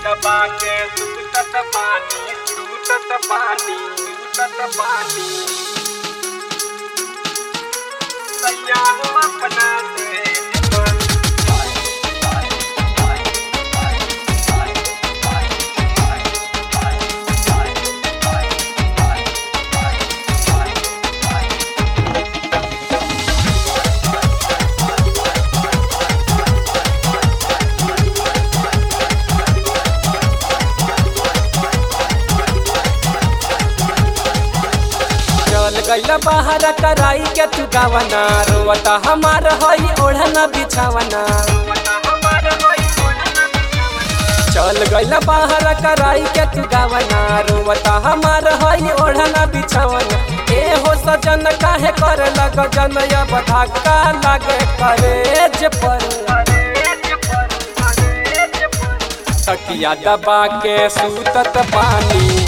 दबा के सूतत पानी सूतत पानी सूतत पानी सैया हो अपना से चल गईला बाहर कराई के तू गावना रोवता हमार हई ओढ़ना बिछावना चल गईला बाहर कराई के तू गावना रोवता हमार हई ओढ़ना बिछावना ए हो सजन काहे कर लग जन अब धक्का लागे करेज पर तकिया दबा के सूतत पानी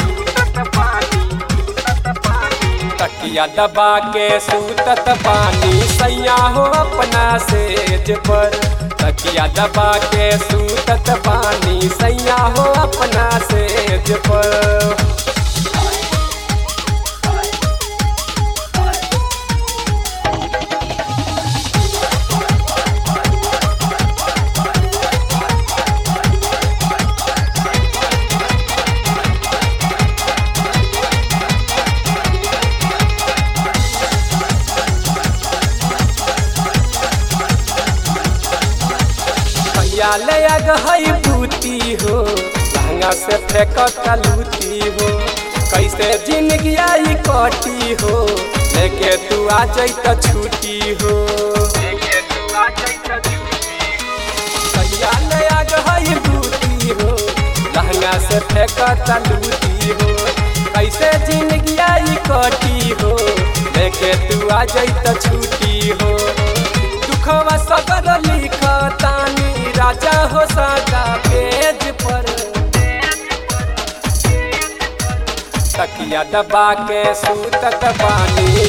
तकिया दबा के सूतत पानी सैया हो अपना सेज पर तकिया दबा के सूतत पानी सैया हो अपना सेज पर भैया ले आग हई बूती हो लहंगा से फेंकत लूती हो कैसे जिंदगी आई कटी हो लेके तू आ जैत छुट्टी हो भैया ले आग हई बूती हो लहंगा से फेंकत लूती हो कैसे जिंदगी आई कटी हो लेके तू आ जैत छुट्टी हो दुखवा सगर लिखतानी राजा हो सादा पेज पर तकिया दबा के सूतत बानी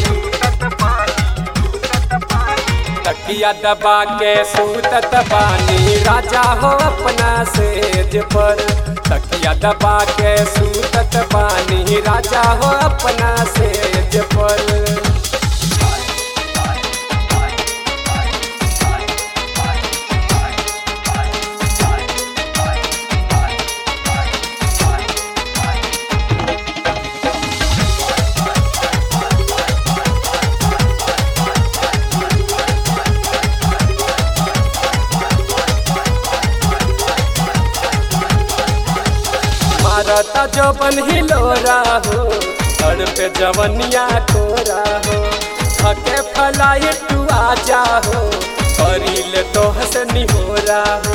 तकिया दबा के सूतत बानी राजा हो अपना सेज पर तकिया दबा के सूतत बानी राजा हो अपना सेज पर मारता जवन हिलोरा हो सर पे जवनिया कोरा हो थके फलाई तू आजा हो करील तो हसनी होरा हो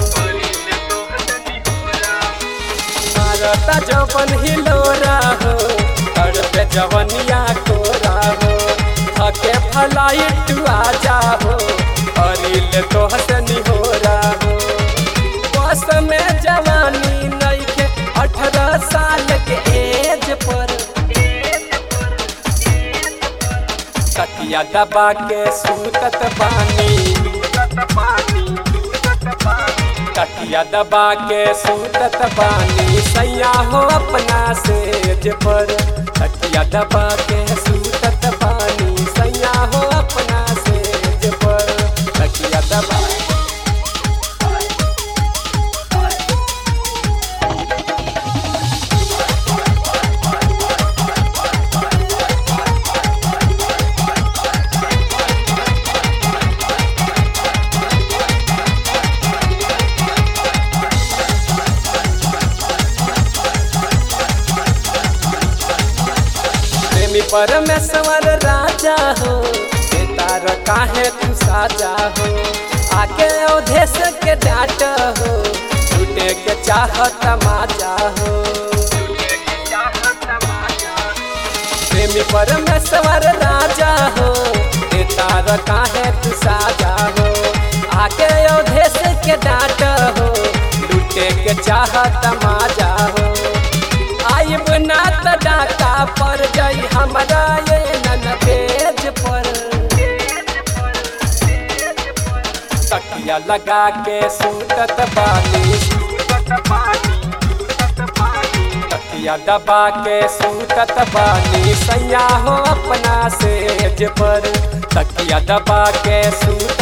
मारता जवन हिलोरा हो सर पे जवनिया कोरा हो थके फलाई तू आजा हो करील तो हसनी होरा हो बस में जवानी नइखे अठारह साल के एज पर तकिया दबा के सूतत पानी तकिया दबा के सूतत पानी सैया हो अपना सेज पर तकिया दबा के सूतत पानी सैया हो अपना सेज पर तकिया दबा प्रेमी परमेश्वर राजा हो ये तार काहे तू साजा हो आके अवधेश के डाट हो छूटे के चाहत माजा हो प्रेमी परमेश्वर राजा हो ये तार काहे तू साजा हो आके अवधेश के डाट हो लूटे के चाहत माजा हो आइब ना त डाका पर जाई हमरा ये नन पेज पर तकिया लगा के सूतत बानी सूतत पानी तकिया दबा के सूतत बानी सैया हो अपना सेज पर तकिया दबा के सूत